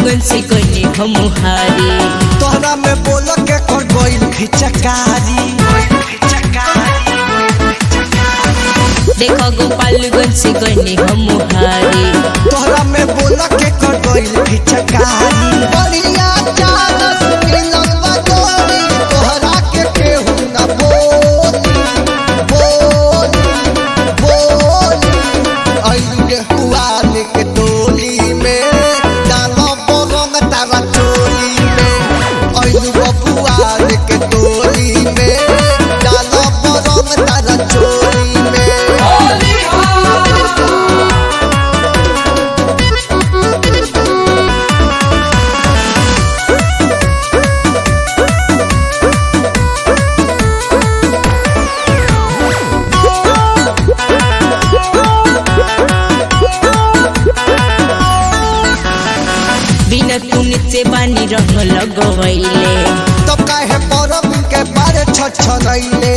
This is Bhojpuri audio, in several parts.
फाल्गुन से कने हम हारी तोहरा में बोल के कर गइल खिचकारी देखो गोपालगंज से कने हम हारी तोहरा में बोल के कर गइल खिचकारी बढ़िया चानस मिलल बा जोड़ी तोहरा के केहू ना बोली बोली बोली अइले हुआ के टोली में डालो बोरंग तारा चोली में अइलू बबुआ के टोली में डालो बोरंग तारा चोली में बिना तुनित से बानी रंग लगवैले तब काहे परब के बारे छछनैले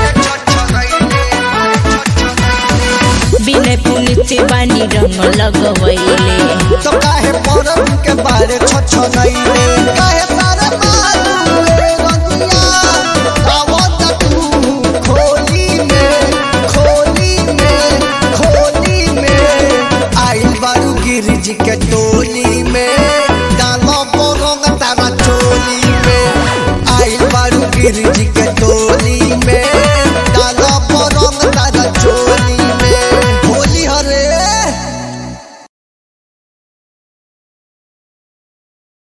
बिना पुनित से बानी रंग लगवैले तब काहे परब के बारे छछनैले काहे सारे मारू रे रंगिया आवत तू खोली में खोली में खोली में आइल बारू गिरजी के टोली में डालो बोरंग तारा चोली में आइल बारू गिरजी के